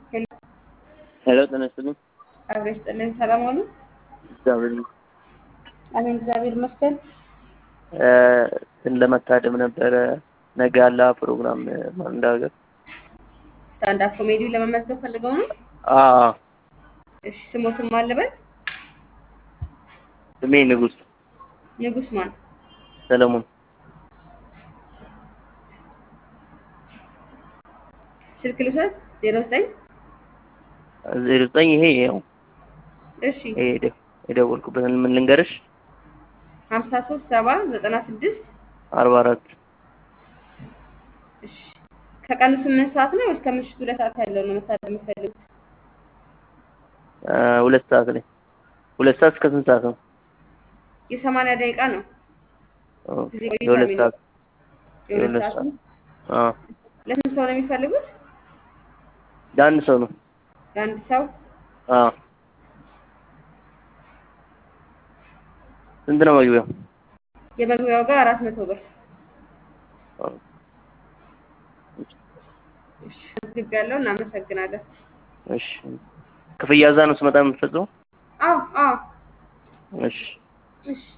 ሄሎ ጤና ይስጥልኝ። አብሮ ይስጥልኝ። ሰላም ዋሉ? እግዚአብሔር ይመስገን። አሜን፣ እግዚአብሔር ይመስገን። እ እንትን ለመታደም ነበረ ነገ ያለ ፕሮግራም ማን እንዳገር ስታንድ አፕ ኮሜዲ ለመመዝገብ ፈልገው ነው? አ እሺ፣ ስሞትን ማን ልበል? ስሜ ንጉስ ንጉስ ማን? ሰለሞን ስልክ ልውሰድ? ዜሮ ዘጠኝ ዜሮ ዘጠኝ ይሄ ያው እሺ፣ ይሄ የደ- የደወልኩበትን ምን ልንገርሽ ሀምሳ ሶስት ሰባ ዘጠና ስድስት አርባ አራት እሺ። ከቀኑ ስምንት ሰዓት ነው ወይስ ከምሽቱ ሁለት ሰዓት ያለው ነው መታደም የምትፈልጉት? ሁለት ሰዓት ላይ ሁለት ሰዓት እስከ ስንት ሰዓት ነው? የሰማንያ ደቂቃ ነው። ኦኬ፣ ጊዜ ቆይታ የሁለት የሚኖር ሰዓት የሁለት የሁለት ሰዓት ሰዓት ነው። አ ለስንት ሰው ነው የሚፈልጉት? ለአንድ ሰው ነው። ለአንድ ሰው አ ስንት ነው መግቢያው? የመግቢያው ጋር አራት መቶ ብር። አ እሺ፣ ግብ ያለው እናመሰግናለን። እሺ ክፍያ እዛ ነው ስመጣ የምትፈጽመው? አዎ አዎ እሺ እሺ